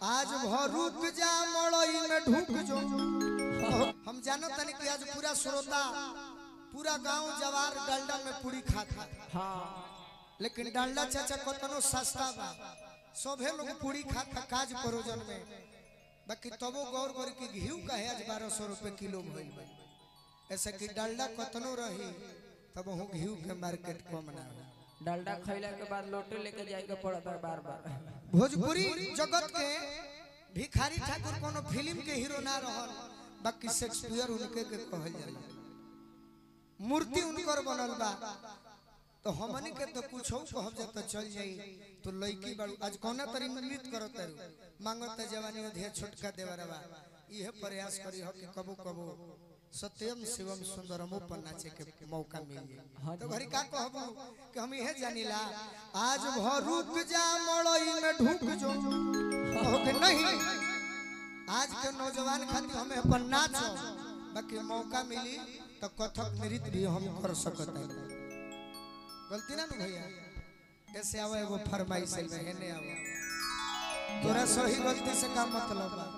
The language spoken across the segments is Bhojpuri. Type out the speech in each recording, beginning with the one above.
आज भर रुक जा मड़ई में ढुक जो हम जानो तनी कि आज पूरा श्रोता पूरा गांव जवार डालडा में पूरी खाता हाँ लेकिन डालडा चाचा कतनो सस्ता बा सभे लोग पूरी खाता काज परोजन में बाकी तबो गौर करी कि घी कहे आज बारह सौ रुपये किलो भइल बा ऐसे कि डालडा कतनो रही तब हूँ घी के मार्केट कम ना हो डालडा खैला के बाद लोटे लेके जाए के पड़ता है बार बार भोजपुरी जगत के भिखारी ठाकुर कोनो फिल्म के हीरो ना रहल बाकी शेक्सपियर उनके के कहल जाला मूर्ति उनकर बनल बा तो हमनी के तो कुछ कहब जा तो चल जाई तो लड़की बाड़ू आज कौना तरी नृत्य करत तारू मांगत जवानी अधे छोटका देवरवा इहे प्रयास करी हो कि कबो कबो सत्यम शिवम सुंदरमो पर नाचे के मौका मिल जाए तो घरी का कहबू कि हम इहे जानिला आज भर रुक जा मड़ई में ढुक जो कहो कि नहीं आज के नौजवान खातिर हमें अपन नाच बाकी मौका मिली तो कथक नृत्य भी हम कर सकत है गलती ना नु भैया ऐसे आवे एगो फरमाइश है हेने आवे तोरा सही गलती से का मतलब बा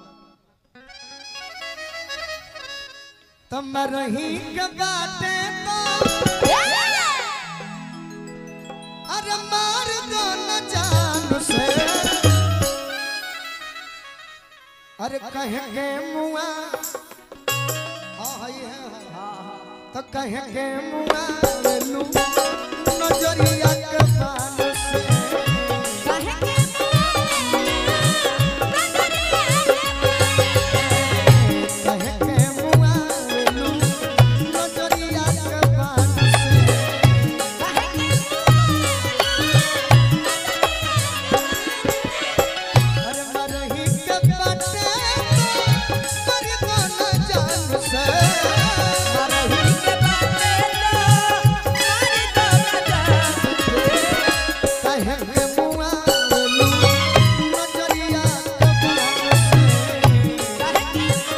तम रही के बाटे तो अरे मार दो न जान से अरे कहे के मुआ हाँ हई है हाँ। तो कहे के मुआ ले लू नजरिया के बान से कहे के मुआ ले लू नजरिया के बान से अरे मरही के बाटे मर दो न जान से मरही के कहे के मुआ ले लू नजरिया के बान से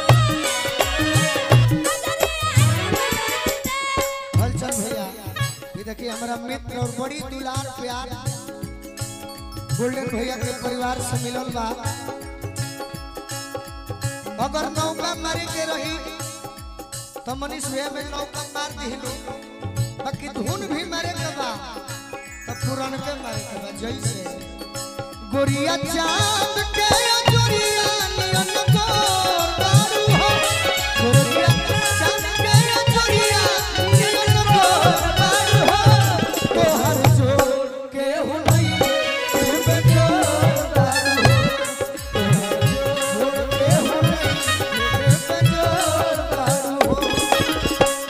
हलचल भैया ये देखिए हमारा मित्र और बड़ी दुलार प्यार गोल्डन भैया के परिवार से मिलल बा अगर नौका मारे के रही तो मनीष भैया में नौका मार दिलू बाकी धुन भी मारे के बा तो पुरान के मारे के बा जैसे गोरिया चांद के जोरिया नियन गोर दारू हो गोरिया चांद के जोरिया नियन गोर दारू हो तोहर जोर के हो नहीं बे जोर दारू हो तोहर जोर के हो नहीं बे जोर दारू हो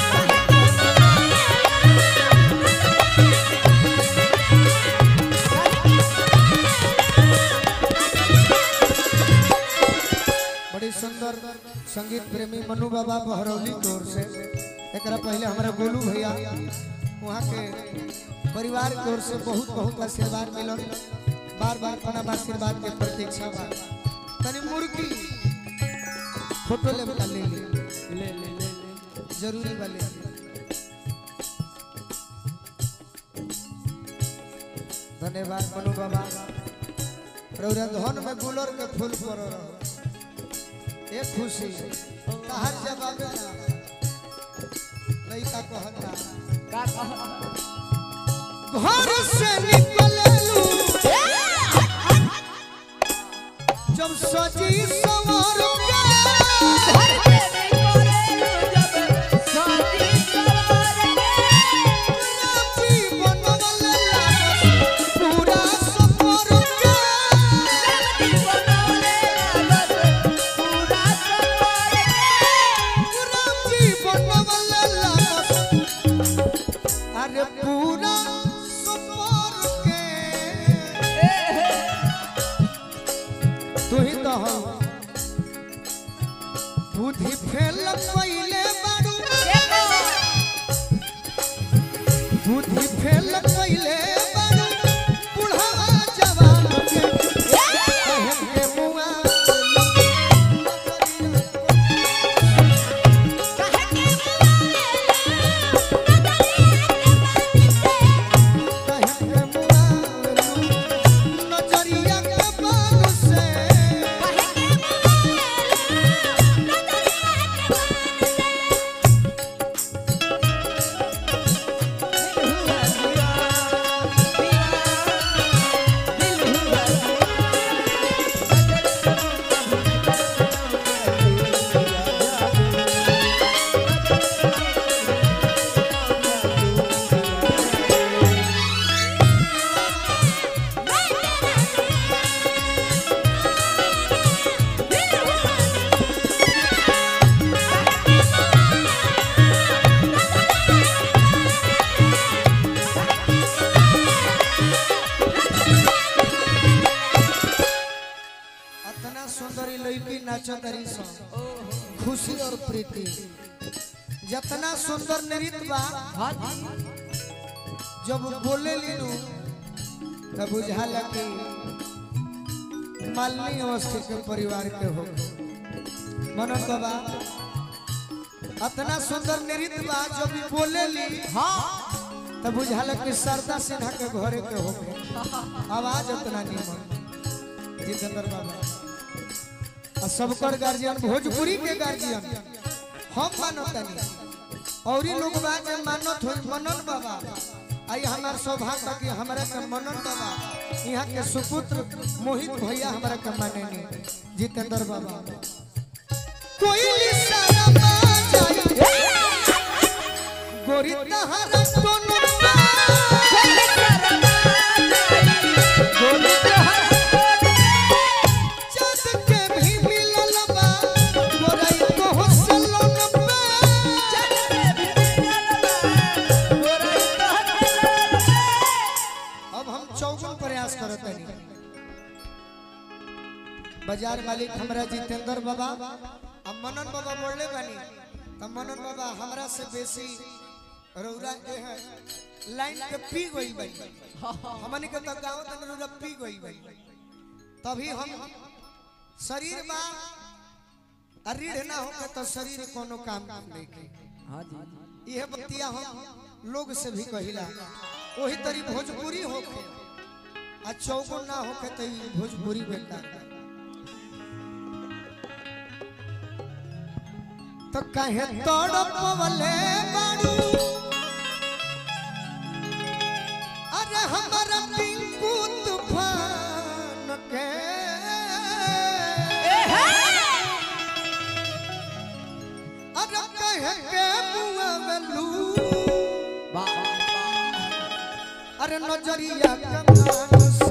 बड़ी सुंदर संगीत प्रेमी मनु बाबा बहरौली की ओर से एकरा पहले हमारा गोलू भैया वहाँ के परिवार की ओर से बहुत बहुत आशीर्वाद मिलल बार बार अपना आशीर्वाद के प्रतीक्षा बा तनी मुर्गी फोटो ले बता ले ले ले ले ले ले जरूरी बा ले धन्यवाद मनु बाबा रौरा धन में गुलर के फूल पर रहो एक खुशी कहार जवाब ना लइका कहता का कहा घर से निकललू जब सजी सवार पूरा सफर अरे पूरा सफर के तू ही तो हो बुद्धि फेल पहले बारू बुद्धि फेल पहले बारू बुढ़वा जवान के कहे के मुआ कहे के मुआ नजरिया के बाल से इतना सुंदरी लड़की नाचतरी सन खुशी और प्रीति जितना सुंदर नृत्य बा हाँ जी जब बोले लीनू तब बुझाला कि मालिनी अवस्थी के परिवार के हो मनन बाबा इतना सुंदर नृत्य बा जब ई बोले ली हाँ तब बुझाला कि शारदा सिन्हा के घरे के हो आवाज उतना निमन जितेंद्र बाबा आ सबकर गार्जियन भोजपुरी के गार्जियन हम मानतनी और ही लोग बा जे मानत हो मनन बाबा आई हमार सौभाग्य कि हमरा के मनन बाबा यहाँ के सुपुत्र मोहित भैया हमरा के माने नहीं जितेंद्र बाबा कोई सारा जाई गोरी तहरा कोनो गोरी चाँद के भी मिलल बा गोराई को हंसलन बा अब हम चौगुन प्रयास करत हनी बाजार मालिक हमरा जितेंद्र बाबा अब मनन बाबा बोलले बानी तब मनन बाबा हमरा से बेसी रौरा के है लाइन के पी गई बानी हमनी के तो गांव तक रौरा पी गई बानी तभी हम शरीर बा आ रीढ़ ना होके तो शरीर कोनो काम नहीं के हाँ जी यह बतिया हम लोग से भी कहिला वही तरी भोजपुरी होके आ चौगुन ना होके तो ई भोजपुरी बेकार बा। तो कहे तड़पवले बाड़ू अरे हमारा पिंकू तूफान के अरे कहे के बुआ गलू वाह अरे नजरिया कमान